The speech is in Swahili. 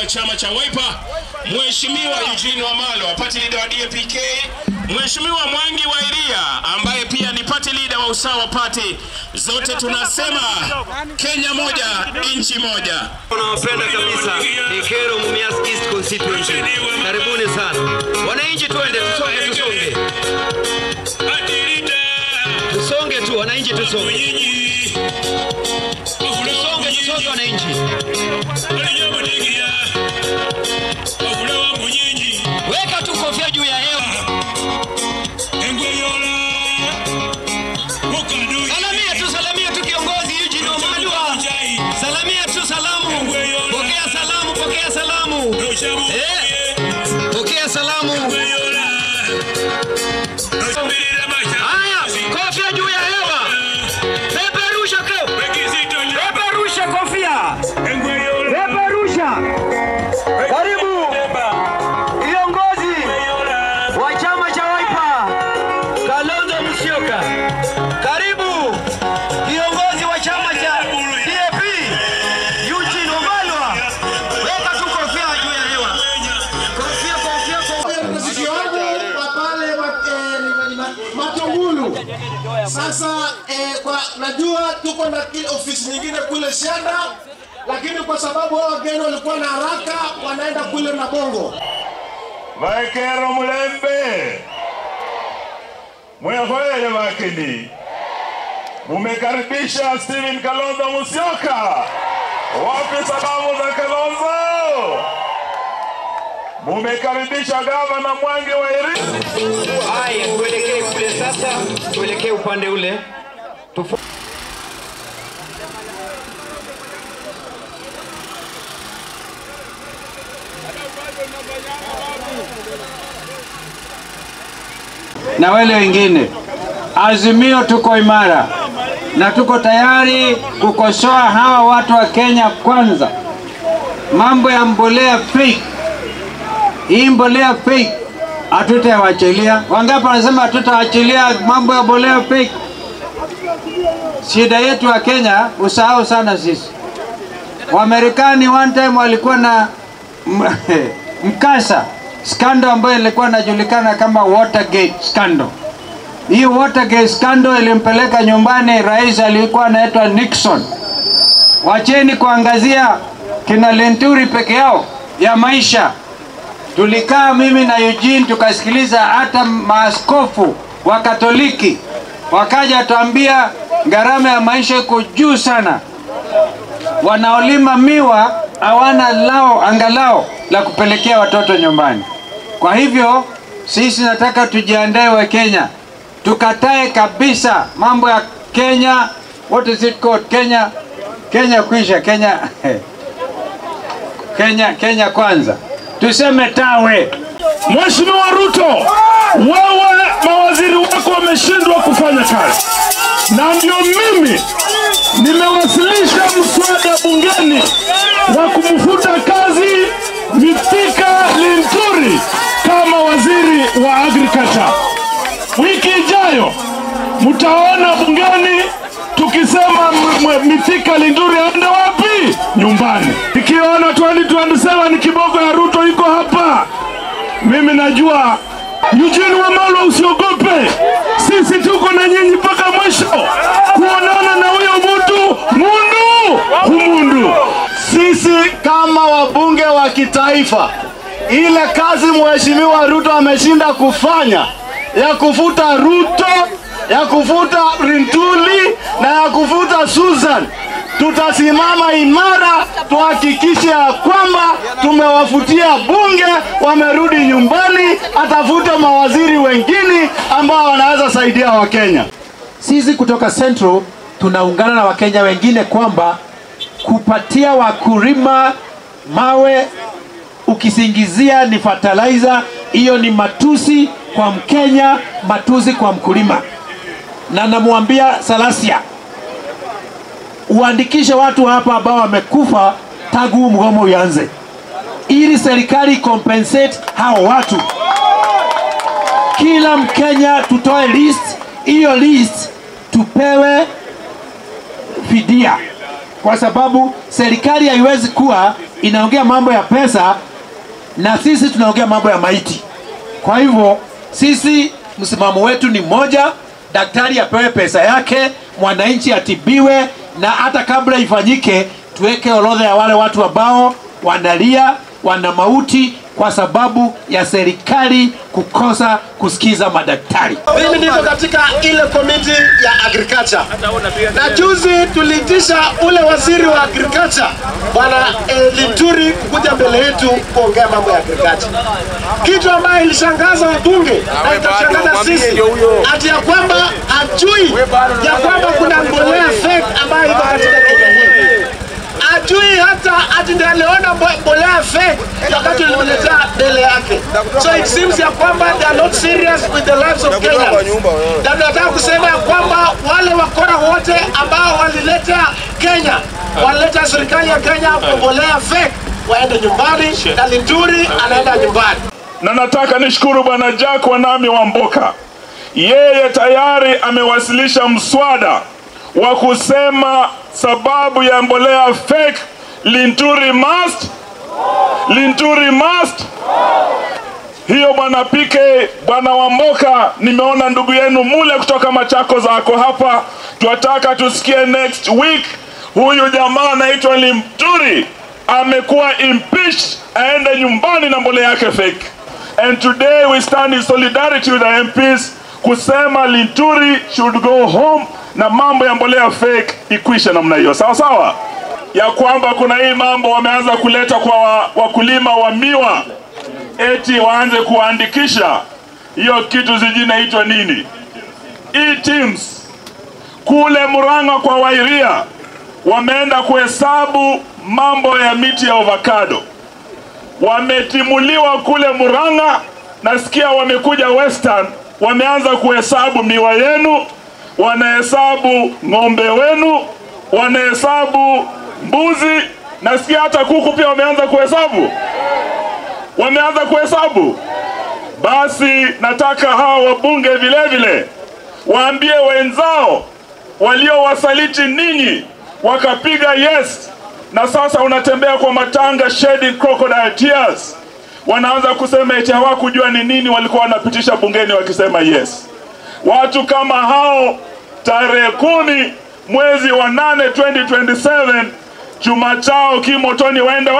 chama cha Wiper, Mheshimiwa Eugene Wamalwa, party leader wa DAPK, Mheshimiwa Mwangi wa Iria ambaye pia ni party leader wa Usawa Party. Zote tunasema Kenya moja, nchi moja. Nawapenda kabisa ni Kero Mumias East constituency. Karibuni sana wananchi, twende tusonge, tusonge, tusonge tu wananchi, tusonge, tusonge, tusonge wananchi. Weka tu kofia juu ya hewa. Salamia tu, salamia tu kiongozi Eugene Wamalwa. Salamia tu salamu. Pokea salamu, pokea salamu. Eh, pokea salamu. Haya, kofia juu ya hewa. Peperusha ko. Peperusha kofia. Peperusha. Karibu viongozi wa chama cha Wiper. Kalonzo Musyoka. Karibu viongozi wa chama cha DAP. Eugene Wamalwa. Weka tu kofia juu ya hewa. Kofia, kofia, kofia. Msiki wangu wa pale wa- eh, ni- ni ma- Matungulu. Sasa eh, kwa najua tuko na kile ofisi nyingine kule Shanda, lakini kwa sababu hao wageni walikuwa na haraka, wanaenda kule na Bongo. Vaikero Mulembe, mwehoye makini, mumekaribisha Steven Kalonzo Musyoka. Wapi salamu za Kalonzo? Mumekaribisha gavana Mwangi wa Iringa. Haya, tuelekee kule sasa, tuelekee upande ule. Tufu na wale wengine. Azimio tuko imara na tuko tayari kukosoa hawa watu wa Kenya kwanza. Mambo ya mbolea fake, hii mbolea fake hatutawachilia. Wangapi wanasema hatutawachilia mambo ya mbolea fake? Shida yetu wa Kenya usahau sana sisi. Wamarekani one time walikuwa na m- mkasa scandal ambayo ilikuwa inajulikana kama Watergate scandal. Hii Watergate scandal ilimpeleka nyumbani rais aliyekuwa anaitwa Nixon. Wacheni kuangazia kina Lenturi peke yao ya maisha. Tulikaa mimi na Eugene tukasikiliza hata maaskofu wa Katoliki wakaja tuambia gharama ya maisha iko juu sana wanaolima miwa hawana lao angalao la kupelekea watoto nyumbani. Kwa hivyo sisi nataka tujiandae wa Kenya, tukatae kabisa mambo ya Kenya, what is it called? Kenya, Kenya kwisha, Kenya Kenya, Kenya kwanza, tuseme tawe. Mheshimiwa Ruto, wewe mawaziri wako wameshindwa kufanya kazi, na ndio mimi nimewasilisha mswada bungeni wa kumfuta kazi Mithika Linturi kama waziri wa agriculture. Wiki ijayo mtaona bungeni tukisema m- m- Mithika Linturi aende wapi? Nyumbani. Ikiona 2027 ni kiboko ya Ruto iko hapa. Mimi najua Eugene Wamalwa, usiogope, sisi tuko na nyinyi mpaka mwisho, kuonana na huyo mtu mundu humundu. Sisi kama wabunge wa kitaifa, ile kazi mheshimiwa Ruto ameshinda kufanya ya kufuta Ruto, ya kufuta Rintuli na ya kufuta Susan, tutasimama imara tuhakikishe ya kwamba tumewafutia bunge, wamerudi nyumbani, atafute mawaziri wengine ambao wanaweza saidia Wakenya. Sisi kutoka Central tunaungana na Wakenya wengine kwamba kupatia wakulima mawe ukisingizia ni fertilizer, hiyo ni matusi kwa Mkenya, matusi kwa mkulima. Na namwambia Salasia, uandikishe watu hapa ambao wamekufa tangu huu mgomo uanze, ili serikali compensate hao watu. Kila Mkenya tutoe list, hiyo list tupewe fidia, kwa sababu serikali haiwezi kuwa inaongea mambo ya pesa na sisi tunaongea mambo ya maiti. Kwa hivyo sisi msimamo wetu ni mmoja, daktari apewe pesa yake, mwananchi atibiwe, na hata kabla ifanyike tuweke orodha ya wale watu ambao wanalia, wana mauti kwa sababu ya serikali kukosa kusikiza madaktari. Mimi niko katika ile komiti ya agriculture, na juzi tuliitisha ule waziri wa agriculture bwana eh, Linturi kukuja mbele yetu kuongea mambo ya agriculture, kitu ambayo ilishangaza wabunge na itashangaza sisi, ati ya kwamba hajui ya kwamba kuna mbolea fake ambayo iko katika Kenya hii ajui hata ati ndiye aliona mbo- mbolea fake wakati ulimletea mbele yake. So it seems ya kwamba they are not serious with the lives of Kenyans. Na tunataka kusema ya kwamba wale wakora wote ambao walileta Kenya, walileta serikali ya Kenya mbolea fake waende nyumbani, na Linturi anaenda nyumbani. na nataka nishukuru bwana Jack Wanami wa Mboka, yeye tayari amewasilisha mswada wa kusema sababu ya mbolea fake Linturi must, Linturi must. Hiyo bwana PK, bwana Wamboka, nimeona ndugu yenu mule kutoka Machako zako hapa, twataka tusikie next week huyu jamaa anaitwa Linturi amekuwa impeached, aende nyumbani na mbolea yake fake. And today we stand in solidarity with the MPs kusema Linturi should go home na mambo ya mbolea fake ikwishe namna hiyo, sawa sawa, ya kwamba kuna hii mambo wameanza kuleta kwa wa- wakulima wa miwa eti waanze kuandikisha hiyo kitu sijui inaitwa nini, e-teams kule Murang'a kwa Wairia wameenda kuhesabu mambo ya miti ya avocado, wametimuliwa kule Murang'a. Nasikia wamekuja Western, wameanza kuhesabu miwa yenu, wanahesabu ng'ombe wenu, wanahesabu mbuzi. Nasikia hata kuku pia wameanza kuhesabu, wameanza kuhesabu. Basi nataka hawa wabunge vile vile waambie wenzao waliowasaliti ninyi wakapiga yes, na sasa unatembea kwa matanga shedding crocodile tears. Wanaanza kusema eti hawakujua ni nini walikuwa wanapitisha bungeni wakisema yes. Watu kama hao tarehe kumi mwezi wa nane 2027 chuma chao kimotoni waende